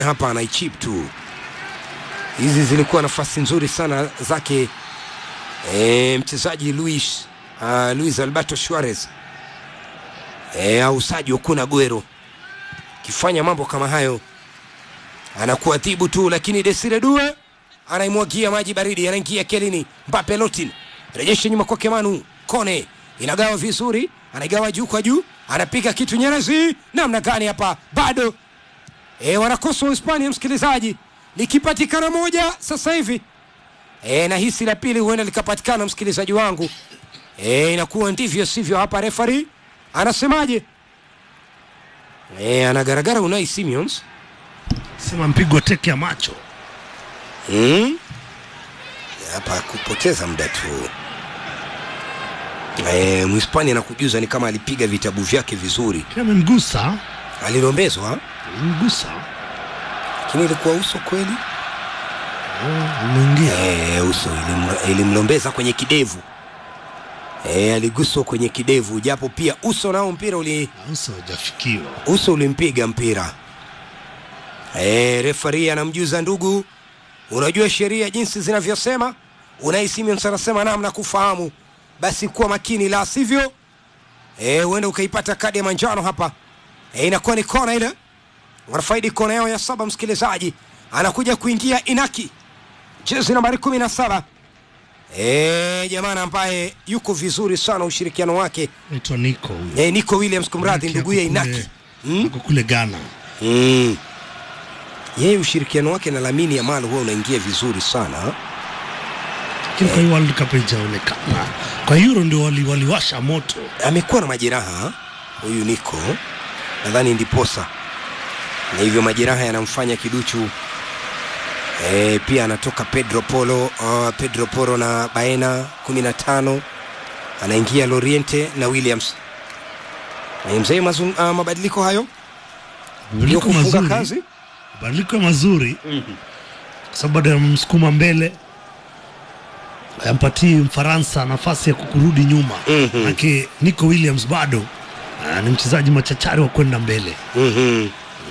hapa anaichip tu. Hizi zilikuwa nafasi nzuri sana zake e, mchezaji Luis uh, Luis Alberto Suarez e, au Sadio Kun Aguero kifanya mambo kama hayo anakuwa dhibu tu, lakini Desire Due anaimwagia maji baridi, anaingia kelini. Mbappe Lotin rejesha nyuma kwake Manu Kone, inagawa vizuri, anaigawa juu kwa juu, anapiga kitu Nyerezi. Namna gani hapa bado e, wanakosa Uhispania msikilizaji, likipatikana moja sasa hivi e, na hisi la pili huenda likapatikana msikilizaji wangu e, inakuwa ndivyo sivyo. Hapa refari anasemaje? E, anagaragara Unai Simons Sema mpigwa teke ya macho. Mm. Hapa kupoteza muda tu. E, Mhispania nakujuza ni kama alipiga vitabu vyake vizuri, Pia amemgusa, alilombezwa, amemgusa. lakini ilikuwa uso kweli. Umeingia. E, uso ilim, ilimlombeza kwenye kidevu e, aliguswa kwenye kidevu, japo pia uso nao mpira uli, Uso hujafikiwa. uso ulimpiga mpira. E, refari anamjuza ndugu, unajua sheria jinsi zinavyosema. Unai Simons anasema naam, na kufahamu, basi kuwa makini, la sivyo eh, huenda ukaipata kadi ya manjano hapa. E, inakuwa ni kona ile, wanafaidi kona yao ya saba. Msikilizaji anakuja kuingia Inaki, jezi nambari kumi na saba. E, jamana ambaye yuko vizuri sana ushirikiano wake Naitwa Nico huyu. e, Nico Williams, kumradhi, Nico ndugu ya ako kule- Inaki mm? Ako kule Ghana. Mm. Yeye ushirikiano wake na Lamine Yamal huwa unaingia vizuri sana. Lakini kwa hiyo World Cup haijaonekana. Kwa Euro ndio wali, waliwasha moto. Amekuwa na majeraha huyu Nico, nadhani ndiposa, na hivyo majeraha yanamfanya kiduchu. E, pia anatoka Pedro Polo, uh, Pedro Poro na Baena 15 anaingia Loriente na Williams. E, mzee mazun, uh, mabadiliko hayo ndio Mabadiliko kufunga mazuri. kazi Mabadiliko mazuri. Kwa sababu baada ya msukuma mbele ayampatii Mfaransa nafasi ya kukurudi nyuma. Mhm. Manake Nico Williams bado ah, ni mchezaji machachari wa kwenda mbele. Mhm.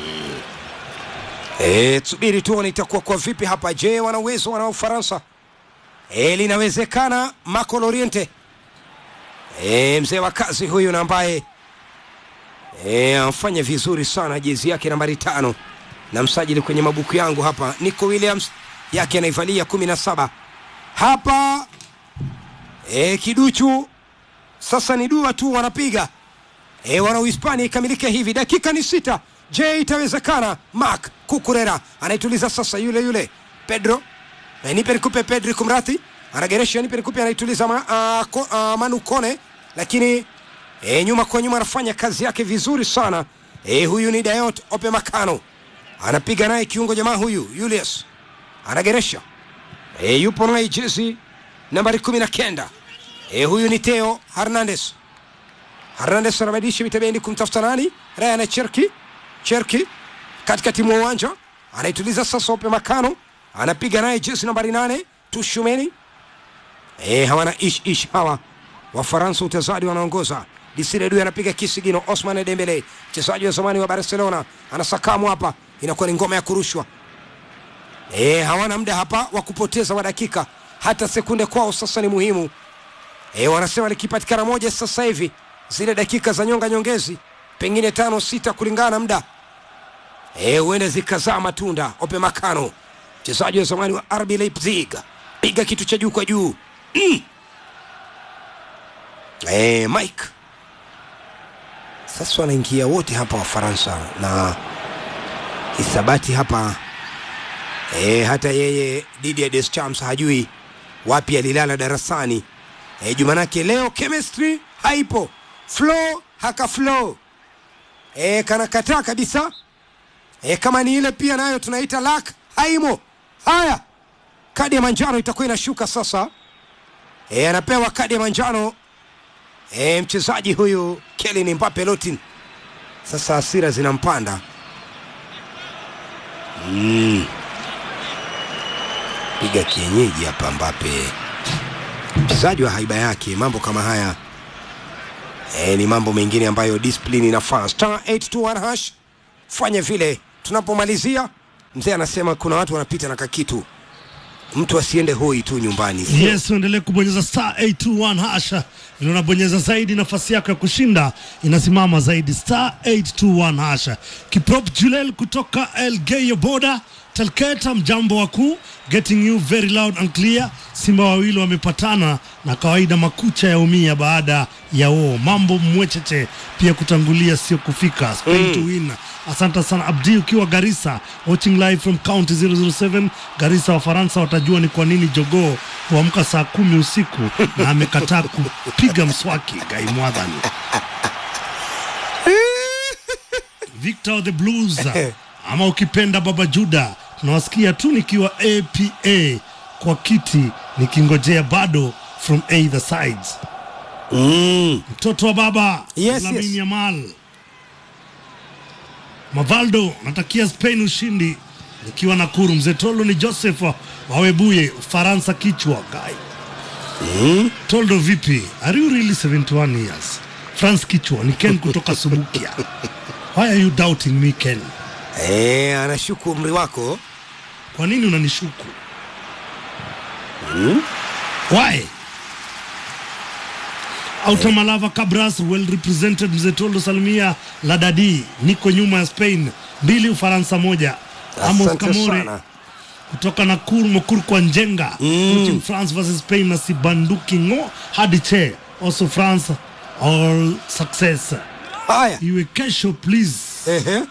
Eh, subiri tuone itakuwa kwa vipi hapa. Je, wana uwezo wana Ufaransa? Eh, linawezekana. Marco Loriente eh, mzee wa kazi huyu na ambaye eh, amfanya vizuri sana jezi yake nambari tano na msajili kwenye mabuku yangu hapa, Nico Williams yake anaivalia kumi na saba hapa eh, kiduchu sasa ni dua tu wanapiga e, wana Uhispania ikamilike hivi, dakika ni sita. Je, itawezekana? Mark Kukurera anaituliza sasa, yule yule Pedro e, nipe nikupe Pedri, kumrati anageresha, nipe nikupe, anaituliza ma, a, ko, a, Manu Kone, lakini e, nyuma kwa nyuma anafanya kazi yake vizuri sana e, huyu ni Dayot Ope Makano anapiga naye kiungo jamaa huyu Julius anageresha e, yupo naye jezi nambari kumi na kenda e, huyu ni Theo Hernandez Hernandez anabadilisha vitabendi kumtafuta nani? Ryan Cherki. Cherki katikati mwa uwanja anaituliza sasa Ope Makano anapiga naye jezi nambari nane Tushumeni. Eh, hawana ish ish hawa Wafaransa utazadi wanaongoza. Desire Due anapiga kisigino. Osman Dembele mchezaji wa zamani wa Barcelona anasakamu hapa, inakuwa ni ngoma ya kurushwa. Eh, hawana muda hapa wa kupoteza wa dakika, hata sekunde kwao sasa ni muhimu. Eh, wanasema likipatikana moja sasa hivi zile dakika za nyonga nyongezi pengine tano sita kulingana na muda eh, huenda zikazaa matunda. Ope Makano mchezaji wa zamani wa RB Leipzig piga kitu cha juu kwa juu mm. eh, Mike sasa wanaingia wote hapa Wafaransa na hisabati hapa eh, hata yeye Didier Deschamps hajui wapi alilala darasani eh, jumanake leo chemistry haipo flow haka flow e, kanakataa kabisa e, kama ni ile pia nayo tunaita lak haimo. Haya, kadi ya manjano itakuwa inashuka sasa. E, anapewa kadi ya manjano e, mchezaji huyu Kylian Mbappe Lotin. Sasa hasira zinampanda mm. Piga kienyeji hapa Mbappe, mchezaji wa haiba yake. Mambo kama haya E, ni mambo mengine ambayo discipline inafaa. Star 821 hash, fanya vile tunapomalizia mzee anasema kuna watu wanapita na kakitu mtu asiende hoi tu nyumbani sio? Yes, uendelee kubonyeza star 821 hasha, vile unabonyeza zaidi, nafasi yako ya kushinda inasimama zaidi. Star 821 hasha. Kiprop Julel kutoka Elgeyo Boda Telketa, mjambo wakuu, getting you very loud and clear. Simba wawili wamepatana na kawaida, makucha ya umia baada ya oo mambo mwecheche, pia kutangulia sio kufika. Spain to win. Asante sana Abdi ukiwa Garissa, watching live from county 007 Garissa. Wafaransa watajua ni kwa nini jogoo huamka saa kumi usiku na amekataa kupiga mswaki. Gai Mwadhani Victor the Blues ama ukipenda Baba Juda, tunawasikia tu nikiwa APA kwa kiti nikingojea bado from either sides. mm. Mtoto wa baba Yes, Lamine yes. Yamal Mavaldo, natakia Spain ushindi nikiwa Nakuru. Mzee Tolo ni Joseph Wawebuye, Ufaransa kichwa guy. Mm. Toldo vipi? Are you really 71 years? France kichwa ni Ken kutoka Subukia. Why are you doubting me Ken? E, anashuku umri wako Kwa nini unanishuku? Why? Autamalava Cabras well represented Mzee Toldo Salmia Ladadi, niko nyuma ya Spain mbili Ufaransa moja. Amos asante Kamore sana kutoka Nakuru Mokuru kwa Njenga Mm. coaching France versus Spain na Sibanduki ngo hadi che also France all success haya iwe kesho please. Ehe.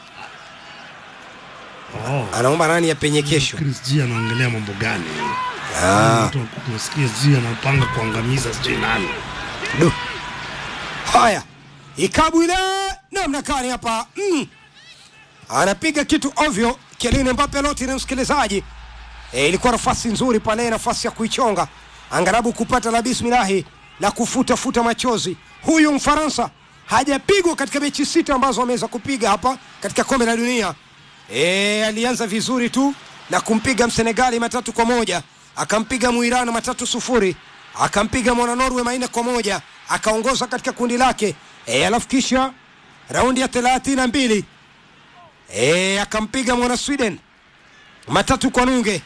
Oh, anaomba nani apenye kesho Chris G anaongelea mambo gani? ah. Mtu tunasikia G anapanga kuangamiza sijui nani. Du. Haya, ikabu ile namna gani hapa mm. Anapiga kitu ovyo Kylian Mbappe loti na msikilizaji e, ilikuwa nafasi nzuri pale, nafasi ya kuichonga angarabu kupata la bismillahi la kufuta futa machozi. Huyu Mfaransa hajapigwa katika mechi sita ambazo ameweza kupiga hapa katika kombe la dunia. E, alianza vizuri tu na kumpiga Msenegali matatu kwa moja akampiga Muirani matatu sufuri akampiga mwana Norway manne kwa moja akaongoza katika kundi lake e, alafu kisha raundi ya thelathini na mbili e, akampiga mwana Sweden matatu kwa nunge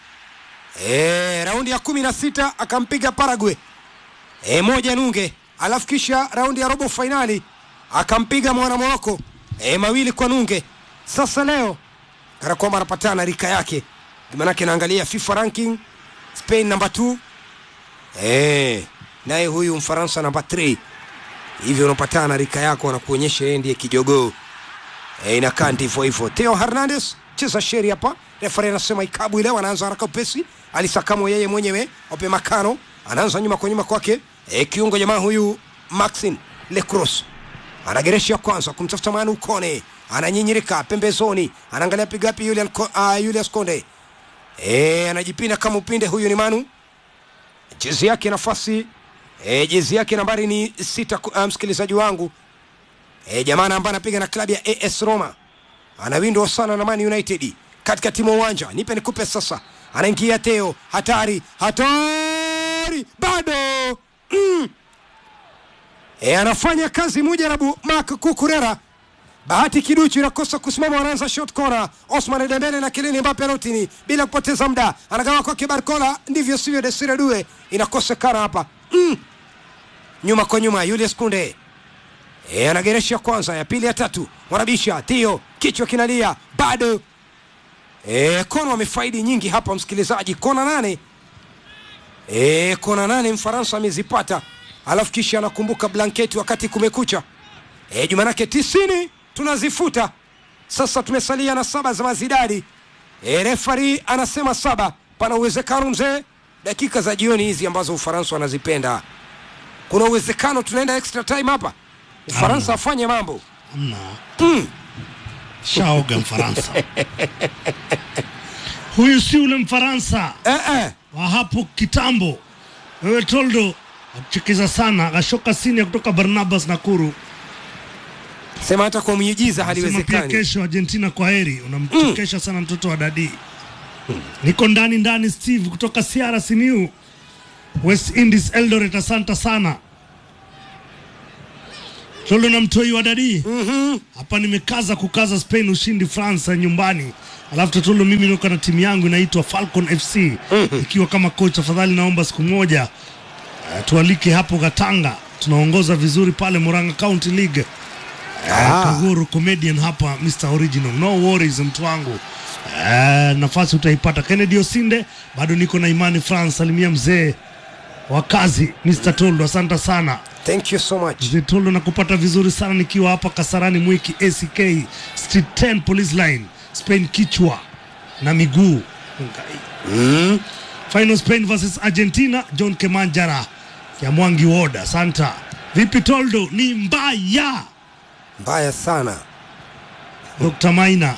e, raundi ya kumi na sita akampiga Paraguay e, moja nunge alafu kisha raundi ya robo fainali akampiga mwana Moroko e, mawili kwa nunge sasa leo kana kwamba anapatana rika yake manake naangalia FIFA ranking Spain namba 2 eh, naye huyu Mfaransa namba 3 hivyo unapatana rika yako anakuonyesha yeye ndiye kijogoo eh, inakaa ndivyo hivyo. Theo Hernandez cheza sheri hapa, refari anasema ikabu ile, wanaanza haraka upesi, alisakamo yeye mwenyewe Ope Makano anaanza nyuma kwa nyuma kwake eh, kiungo jamaa huyu Maxin Lecross anageresha ya kwanza kumtafuta Manu Kone, ananyinyirika pembezoni, anaangalia pigapi Julian Ko, uh, Julius Konde e, anajipinda kama upinde. Huyu ni Manu, jezi yake nafasi e, jezi yake nambari ni sita. Uh, msikilizaji wangu e, jamaa ambaye anapiga na klabu ya AS Roma anawindwa sana na Man United katika timu uwanja. Nipe nikupe sasa, anaingia Theo, hatari hatari, bado mm. E, anafanya kazi Mujarabu Mark Kukurera. Bahati Kiduchu inakosa kusimama, wanaanza shot corner. Osman Dembele na Kylian Mbappe rotini bila kupoteza muda, anagawa kwake Barcola, ndivyo sivyo, Desire Due inakosekana hapa mm. nyuma kwa nyuma, Julius Kunde e, anageresha ya kwanza, ya pili, ya tatu, wanabisha Theo, kichwa kinalia bado e, kona wamefaidi nyingi hapa msikilizaji, kona nane e, kona nane Mfaransa amezipata alafu kisha anakumbuka blanketi wakati kumekucha. E, jumanake tisini tunazifuta sasa, tumesalia na saba za mazidadi. E, refari anasema saba. Pana uwezekano mzee, dakika za jioni hizi ambazo Ufaransa wanazipenda, kuna uwezekano tunaenda extra time hapa, Ufaransa afanye mambo Hamna. mm. Shaoga Mfaransa. Huyu si ule Mfaransa eh, eh. wa hapo kitambo. Wewe Toldo akuchekeza sana, Gashoka Sinia kutoka Barnabas Nakuru Sema hata kwa miujiza sema pia haliwezekani. kesho Argentina kwa heri. Unamchekesha sana mtoto wa dadi. Niko ndani ndani, Steve kutoka Siara Simiu, West Indies Eldoret. Asante sana Toldo na mtoi wa dadi Mhm. hapa nimekaza kukaza Spain ushindi France nyumbani. Alafu Totolo, mimi niko na timu yangu inaitwa Falcon FC ikiwa kama coach. Afadhali naomba siku moja uh, tualike hapo Katanga, tunaongoza vizuri pale Murang'a County League. Ah. Kaguru comedian hapa Mr Original, no worries mtu wangu. Uh, nafasi utaipata. Kennedy Osinde, bado niko na imani France. Salimia mzee wa kazi Mr Toldo, asante sana. Thank you so much. Mzee Tolo na kupata vizuri sana nikiwa hapa Kasarani Mwiki ACK Street 10 Police Line Spain kichwa na miguu Mm. Final Spain versus Argentina John Kemanjara ya Mwangi Woda Santa vipi Toldo ni mbaya Mbaya sana. Dr. Maina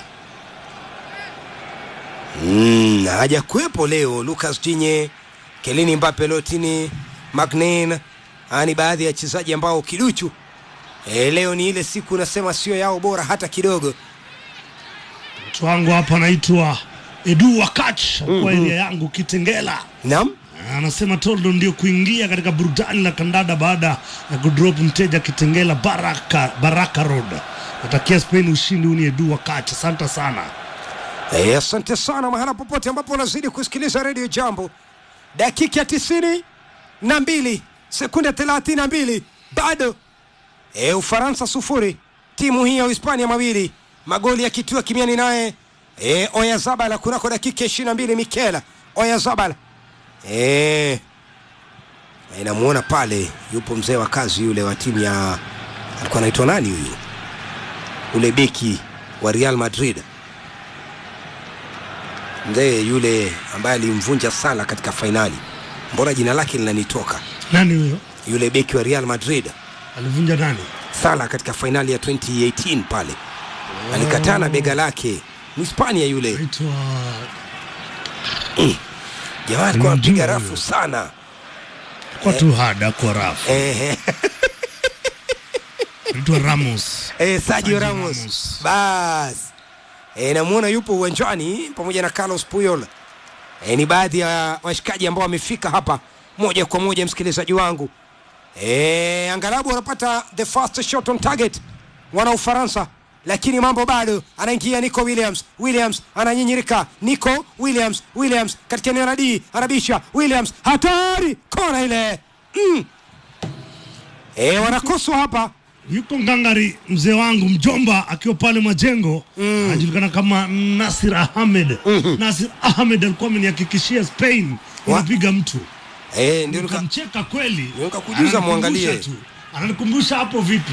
Mm, hajakuwepo leo Lucas Digne, Kelini Mbappe, Lotini, Magnin, Haya ni baadhi ya wachezaji ambao kiduchu e, leo ni ile siku nasema sio yao bora hata kidogo. mtu wangu hapa anaitwa Edu Wakach kwa area yangu Kitengela Naam, anasema Toldo ndio kuingia katika burudani la kandada baada ya kudrop mteja Kitengela Baraka, Baraka Road. Natakia Spain ushindi. Huu ni Edu Wakach, asante sana. e, asante sana mahala popote ambapo unazidi kusikiliza redio Jambo. Dakika ya tisini na mbili sekunde thelathini na mbili bado e, Ufaransa sufuri timu hii ya Uhispania mawili magoli yakitiwa kimiani naye e, Oyazabal kunako dakika ishirini na mbili Mikela Oyazabal e, e, namuona pale yupo mzee wa kazi yule wa timu ya alikuwa anaitwa nani huyu ule beki wa Real Madrid mzee yule ambaye alimvunja Sala katika fainali, mbona jina lake linanitoka? Nani huyo Yule beki wa Real Madrid alivunja nani? Sala katika fainali ya 2018 pale alikataa na bega lake, Mhispania yule Naitwa jamaa alikuwa anapiga Namjua rafu huyo. sana kwa tu hada kwa rafu eh, naitwa Ramos. eh, Sergio Sergio Ramos Ramos. bas eh, namuona yupo uwanjani pamoja na Carlos Puyol eh, ni baadhi ya washikaji ambao wamefika hapa moja kwa moja, msikilizaji wangu eh, angalabu wanapata the first shot on target wana Ufaransa, lakini mambo bado. Anaingia Nico Williams, Williams ananyinyirika, Nico Williams, Williams katika eneo la D anabisha, Williams hatari, kona ile mm. eh, wanakoswa hapa Yuko ngangari mzee wangu mjomba akiwa pale Majengo anajulikana kama Nasir Ahmed. Nasir Ahmed alikuwa amenihakikishia Spain Wa- inapiga mtu, eh, ndio nika- nikamcheka kweli, Nikakujuza Ananikumbusha muangalie. tu. ananikumbusha hapo vipi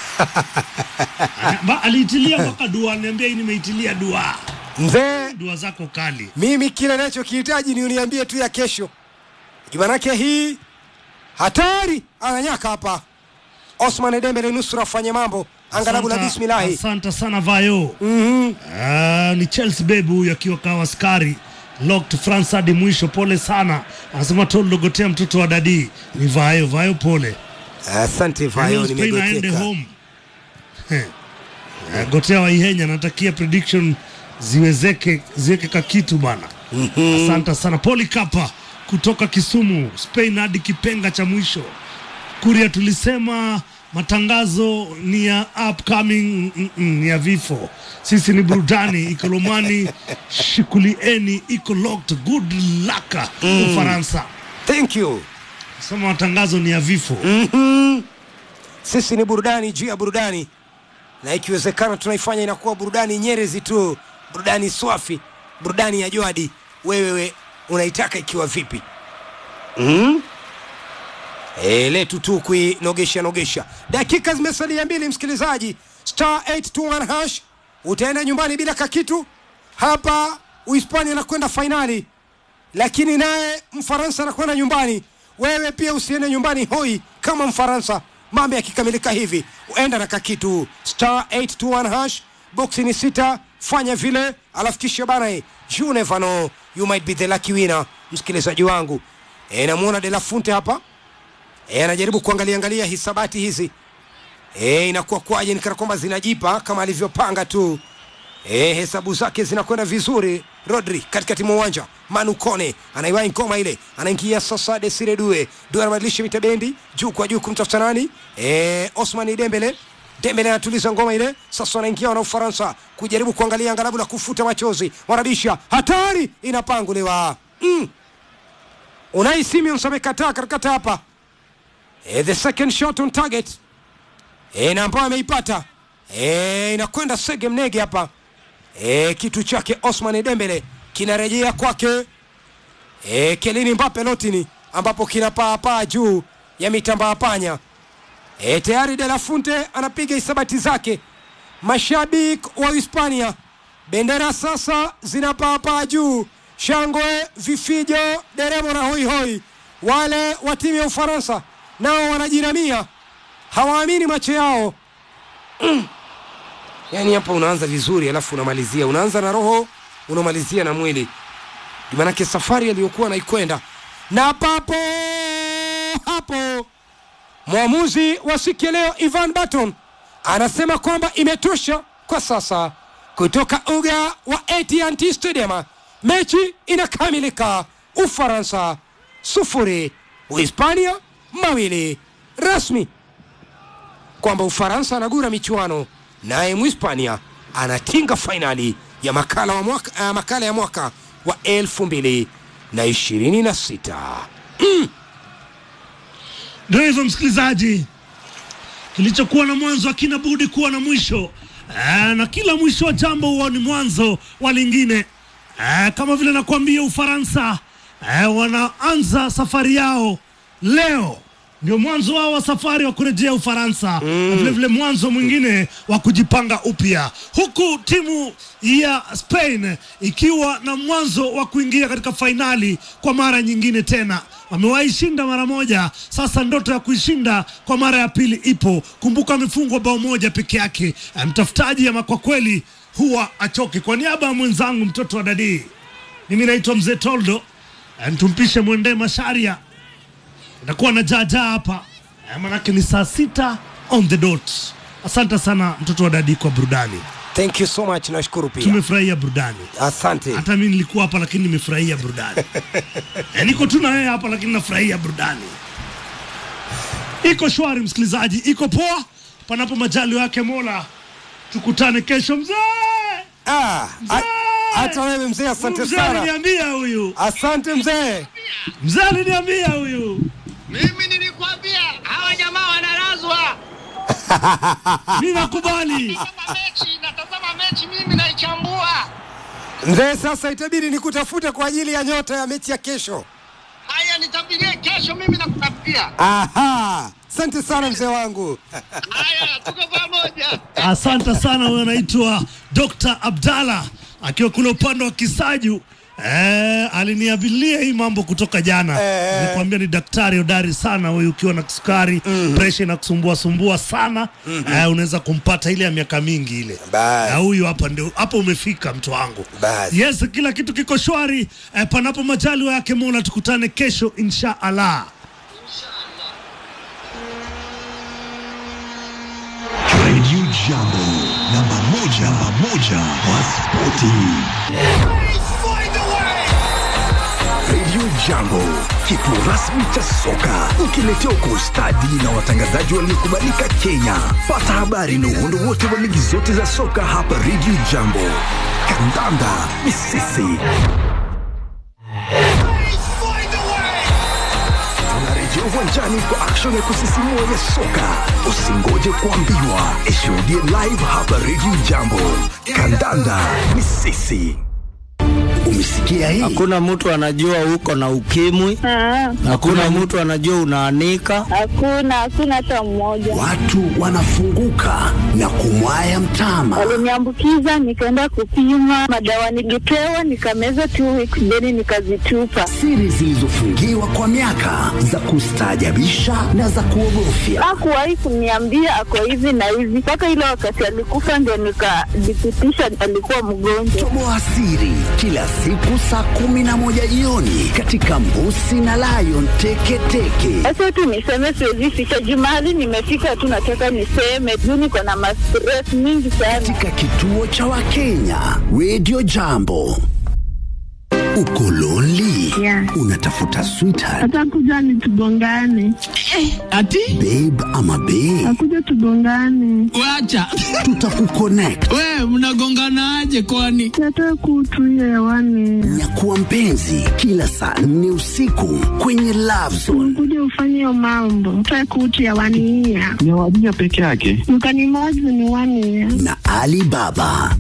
Ana- ba- aliitilia mpaka dua, niambia hii nimeitilia dua, mzee dua zako kali. mimi kile nachokihitaji ni uniambie tu ya kesho jumanake hii hatari ananyaka hapa osman dembele nusura afanye mambo angalabu la Asante- bismillahi Asante sana Vayo. Mhm. Ah, ni Chelsea bebu huyu akiwa kawa askari locked France hadi mwisho. Pole sana, anasema Toldo gotea mtoto wa dadi. Ni Vayo, Vayo pole. asante vayo Leo Spain aende nimegoteka home. Heh. Ah, gotea Waihenya, natakia prediction ziwezeke ziweke kakitu bana. Asante sana Poli Kapa kutoka Kisumu, Spain hadi kipenga cha mwisho. Kuria tulisema matangazo ni ya upcoming, mm, mm, ni ya vifo. Sisi ni burudani. Ikolomani shikulieni, iko locked. Good luck Ufaransa. thank you Sema matangazo ni ya vifo. Mhm. sisi ni burudani juu ya burudani na ikiwezekana tunaifanya inakuwa burudani nyerezi tu burudani swafi burudani ya jadi wewewe unaitaka ikiwa vipi mm? e, letu tu kuinogesha nogesha dakika zimesalia mbili msikilizaji star 821 hash utaenda nyumbani bila kakitu hapa uhispania anakwenda fainali lakini naye mfaransa anakwenda nyumbani wewe pia usiende nyumbani hoi kama mfaransa mambo yakikamilika hivi uenda na kakitu star 821 hash boksi ni sita fanya vile alafu kisha bana eh, you never know you might be the lucky winner msikilizaji wangu e, namuona de la funte hapa e, anajaribu kuangalia angalia hisabati hizi e, inakuwa kwaje nikana kwamba zinajipa kama alivyopanga tu E, hesabu zake zinakwenda vizuri. Rodri katikati mwa uwanja, Manu Kone anaiwahi ngoma ile, anaingia sasa Desire Due. Due anabadilisha mitabendi juu kwa juu kumtafuta nani? E, Osman Dembele. Dembele anatuliza ngoma ile, sasa wanaingia wana Ufaransa kujaribu kuangalia angalabu na kufuta machozi, wanabisha, hatari inapanguliwa mm. Unai Simons amekataa katikati hapa e, the second shot on target e, na ambayo ameipata e, inakwenda Sege Mnege hapa e, kitu chake Osman Dembele kinarejea kwake e, Kelini Mbappe Lotini ambapo kinapaapaa juu ya mitambaa panya e, tayari De La Fuente anapiga hisabati zake. Mashabiki wa Hispania, bendera sasa zinapaapaa juu, shangwe, vifijo, deremo na hoihoi. Wale wa timu ya Ufaransa nao wanajiramia, hawaamini macho yao mm. Yaani hapa unaanza vizuri, alafu unamalizia, unaanza na roho, unamalizia na mwili, maanake safari aliyokuwa naikwenda na papo hapo mwamuzi wa siku ya leo Ivan Baton anasema kwamba imetosha kwa sasa. Kutoka uga wa AT&T Stadium, mechi inakamilika. Ufaransa sufuri, Uhispania mawili. Rasmi kwamba Ufaransa anagura michuano, naye Mhispania anatinga fainali ya makala, wa mwaka, uh, makala ya mwaka wa elfu mbili na ishirini na sita. Mm. Ndio hivyo msikilizaji, kilichokuwa na mwanzo hakina budi kuwa na mwisho. Aa, na kila mwisho wa jambo huwa ni mwanzo wa lingine. Aa, kama vile nakwambia Ufaransa aa, wanaanza safari yao leo, ndio mwanzo wao wa safari wa kurejea Ufaransa mm. na vile vile mwanzo mwingine wa kujipanga upya, huku timu ya Spain ikiwa na mwanzo wa kuingia katika fainali kwa mara nyingine tena wamewahi shinda mara moja, sasa ndoto ya kuishinda kwa mara ya pili ipo. Kumbuka amefungwa bao moja peke yake. Mtafutaji ama kwa kweli huwa achoke. Kwa niaba ya mwenzangu mtoto wa dadii, mimi naitwa mzee Toldo, tumpishe mwendee Masharia, itakuwa na jaajaa hapa, manake ni saa sita on the dot. Asante sana mtoto wa dadii kwa burudani. Thank you so much, nashukuru pia. Tumefurahia burudani. Asante. Hata mimi nilikuwa hapa lakini nimefurahia burudani. e, niko tu na wewe hapa lakini nafurahia burudani. Iko shwari msikilizaji, iko poa, panapo majali yake Mola. Tukutane kesho mzee. Ah, Mzee! a- hata wewe mzee, asante Mzee sana. aliniambia huyu, Asante mzee. mzee aliniambia huyu. Mimi nilikwambia hawa jamaa wanalazwa. Mimi nakubali. Natazama mechi, natazama mechi mimi naichambua. Mzee, sasa itabidi nikutafute kwa ajili ya nyota ya mechi ya kesho. Haya, nitapigie kesho, mimi nakutafutia. Aha, asante sana mzee wangu. Haya, tuko pamoja. Asante sana, huyo anaitwa Dr. Abdalla akiwa kule upande wa Kisaju. Eh, aliniabilia hii mambo kutoka jana. Eh. Nikwambia ni daktari hodari sana huyu, ukiwa na kisukari mm. presha inakusumbua sumbua sana mm-hmm. eh, unaweza kumpata ile ya miaka mingi ile. Basi. Na huyu hapa ndio hapo umefika mtu wangu. Basi. Yes, kila kitu kiko shwari eh, panapo majaliwa yake Mola, tukutane kesho insha Allah. Radio Jambo, namba moja, namba moja wa spoti. Radio Jambo, kituo rasmi cha soka, ukiletewa kwa ustadi na watangazaji waliokubalika Kenya. Pata habari na uhondo wote wa ligi zote za soka hapa Radio Jambo. Kandanda ni sisi. Tunarejea uwanjani kwa action ya kusisimua ya soka. Usingoje kuambiwa, ishuhudie live hapa Radio Jambo. Kandanda ni sisi. Umesikia hii? Hakuna mtu anajua uko na ukimwi, Ah, hakuna mtu anajua unaanika. hakuna hakuna hata mmoja. Watu wanafunguka na kumwaya mtama. Waliniambukiza, nikaenda kupima madawa, nilipewa nikameza two weeks, then nikazitupa. Siri zilizofungiwa kwa miaka za kustaajabisha na za kuogofya. Hakuwahi kuniambia ako hivi na hivi, mpaka ile wakati alikufa ndio nikajithibitisha alikuwa mgonjwa. Toboa siri kila siku saa kumi na moja jioni katika Mbusi na Lion Teketeke. Sasa tu niseme, siwezi ficha Jumali, nimefika tu, nataka niseme juu niko na mastress mingi sana. katika kituo cha Wakenya Radio Jambo. Uko lonely? Yeah. Unatafuta sweetheart, Atakuja ni tugongane, Ati babe ama babe? akuja tugongane, wacha Tutakuconnect. we mnagonganaje kwani? nataka kutu hiyo hewani, Nyakuwa mpenzi kila saa nne usiku kwenye Love Zone. kuja ufanye hiyo mambo, nataka kutu hewani hiya ni wadija peke yake. mkanimozi ni wani ya na Ali Baba.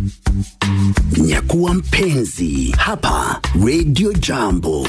Nyakuwa mpenzi hapa Radio Jambo,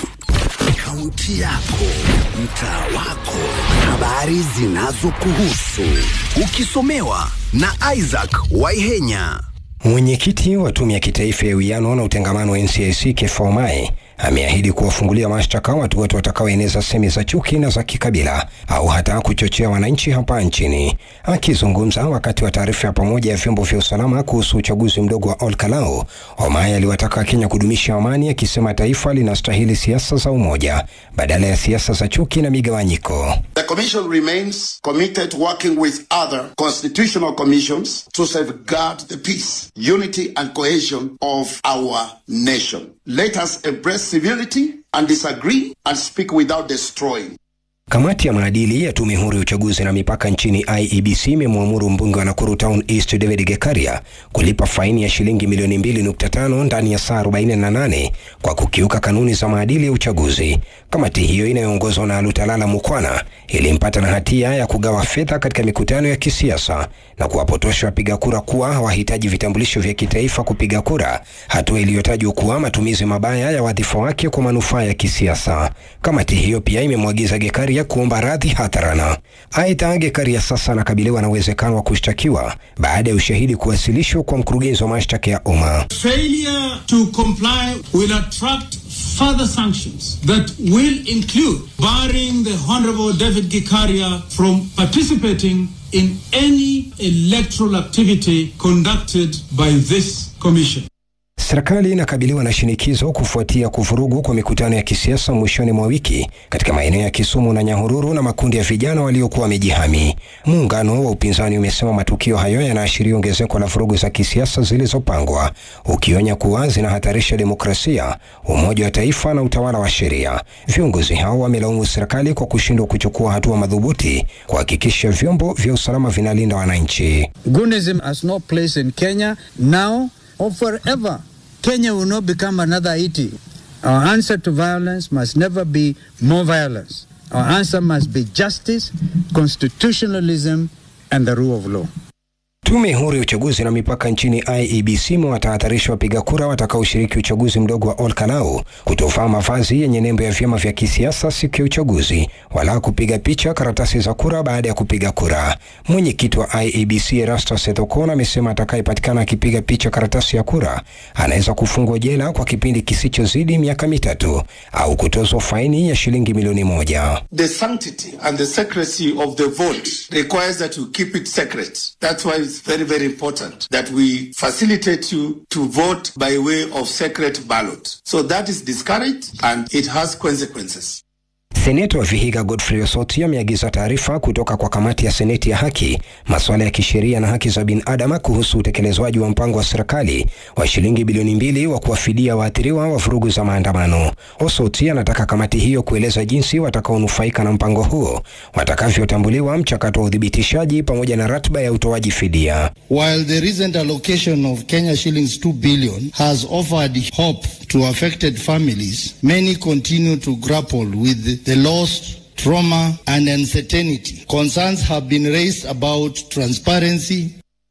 kaunti yako, mtaa wako, habari zinazokuhusu, ukisomewa na Isaac Waihenya. Mwenyekiti wa tume ya kitaifa ya uwiano na utengamano wa NCIC Keffa Omae ameahidi kuwafungulia mashtaka watu wote watakaoeneza semi za chuki na za kikabila au hata kuchochea wananchi hapa nchini. Akizungumza wakati wa taarifa ya pamoja ya vyombo vya usalama kuhusu uchaguzi mdogo wa Olkalau, Omae aliwataka Wakenya kudumisha amani, akisema taifa linastahili siasa za umoja badala ya siasa za chuki na migawanyiko. The Commission remains committed working with other constitutional commissions to safeguard the peace, unity, and cohesion of our nation. Let us embrace civility and disagree and speak without destroying. Kamati ya maadili ya tume huru ya uchaguzi na mipaka nchini IEBC imemwamuru mbunge wa Nakuru Town East David Gekaria kulipa faini ya shilingi milioni 2.5 ndani ya saa 48 kwa kukiuka kanuni za maadili ya uchaguzi. Kamati hiyo inayoongozwa na Lutalala Mukwana ilimpata na hatia ya kugawa fedha katika mikutano ya kisiasa na kuwapotosha wapiga kura kuwa hawahitaji vitambulisho vya kitaifa kupiga kura, hatua iliyotajwa kuwa matumizi mabaya ya wadhifa wake kwa manufaa ya kisiasa. Kamati hiyo pia imemwagiza Gekaria kuomba radhi hadharana. Aidha, Gekaria sasa anakabiliwa na uwezekano wa kushtakiwa baada ya ushahidi kuwasilishwa kwa mkurugenzi wa mashtaka ya umma. Failure to comply will attract further sanctions that will include barring the Honorable David Gikaria from participating in any electoral activity conducted by this commission. Serikali inakabiliwa na shinikizo kufuatia kuvurugu kwa mikutano ya kisiasa mwishoni mwa wiki katika maeneo ya Kisumu na Nyahururu na makundi ya vijana waliokuwa wamejihami. Muungano wa upinzani umesema matukio hayo yanaashiria ongezeko la vurugu za kisiasa zilizopangwa, ukionya kuwa zinahatarisha demokrasia, umoja wa taifa na utawala wa sheria. Viongozi hao wamelaumu serikali kwa kushindwa kuchukua hatua madhubuti kuhakikisha vyombo vya usalama vinalinda wananchi. Gunism has no place in Kenya now or forever. Kenya will not become another Haiti. Our answer to violence must never be more violence. Our answer must be justice, constitutionalism, and the rule of law. Tume huru ya uchaguzi na mipaka nchini IEBC imewatahadharisha wapiga kura watakaoshiriki uchaguzi mdogo wa Olkalau kutovaa mavazi yenye nembo ya vyama vya kisiasa siku ya uchaguzi wala kupiga picha karatasi za kura baada ya kupiga kura. Mwenyekiti wa IEBC Erastus Ethekon amesema atakayepatikana akipiga picha karatasi ya kura anaweza kufungwa jela kwa kipindi kisichozidi miaka mitatu au kutozwa faini ya shilingi milioni moja. The sanctity and the secrecy of the vote requires that you keep it secret. That's why it's very, very important that we facilitate you to vote by way of secret ballot. So that is discouraged and it has consequences. Seneta wa Vihiga Godfrey Osoti ameagiza taarifa kutoka kwa kamati ya seneti ya haki, masuala ya kisheria na haki za binadamu kuhusu utekelezwaji wa mpango wa serikali wa shilingi bilioni mbili wa kuwafidia waathiriwa wa vurugu za maandamano. Osoti anataka kamati hiyo kueleza jinsi watakaonufaika na mpango huo watakavyotambuliwa, mchakato wa uthibitishaji pamoja na ratiba ya utoaji fidia. While the recent allocation of Kenya shillings 2 billion has offered hope to affected families, many continue to grapple with the loss, trauma, and uncertainty. Concerns have been raised about transparency,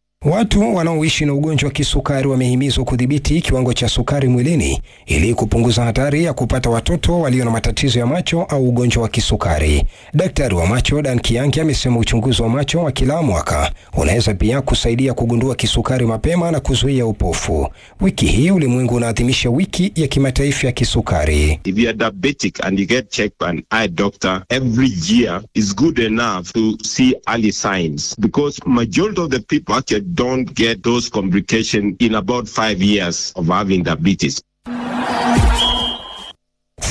Watu wanaoishi na ugonjwa wa kisukari wamehimizwa kudhibiti kiwango cha sukari mwilini ili kupunguza hatari ya kupata watoto walio na matatizo ya macho au ugonjwa wa kisukari. Daktari wa macho Dan Kiangi amesema uchunguzi wa macho wa kila mwaka unaweza pia kusaidia kugundua kisukari mapema na kuzuia upofu. Wiki hii ulimwengu unaadhimisha wiki ya kimataifa ya kisukari. If you are diabetic and you get checked by an eye doctor every year, is good enough to see early signs because majority of the people actually don't get those complications in about five years of having diabetes.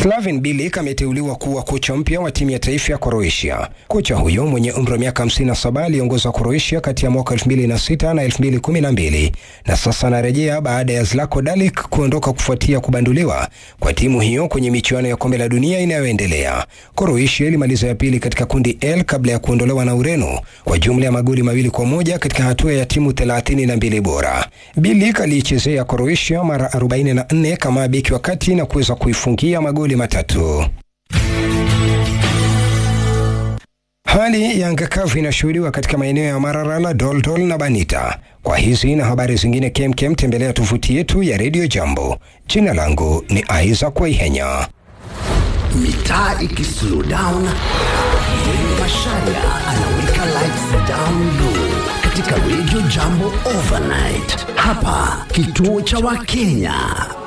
Slaven Bilic ameteuliwa kuwa kocha mpya wa timu ya taifa ya Croatia. Kocha huyo mwenye umri wa miaka 57 aliongoza Croatia kati ya mwaka 2006 na 2012 na sasa anarejea baada ya Zlatko Dalic kuondoka kufuatia kubanduliwa kwa timu hiyo kwenye michuano ya kombe la dunia inayoendelea. Croatia ilimaliza ya pili katika kundi L kabla ya kuondolewa na Ureno kwa jumla ya magoli mawili kwa moja katika hatua ya timu 32 bora. Bilic aliichezea Croatia mara 44 kama beki wa kati na kuweza kuifungia magoli matatu. Hali ya anga kavu inashuhudiwa katika maeneo ya Mararala, Doldol na Banita. Kwa hizi na habari zingine kemkem, tembelea tovuti yetu ya Radio Jambo. Jina langu ni Isaac Waihenya. mitaa ikislow down Mwenge Masharia anaweka lights down low katika Radio Jambo Overnight hapa kituo cha Wakenya.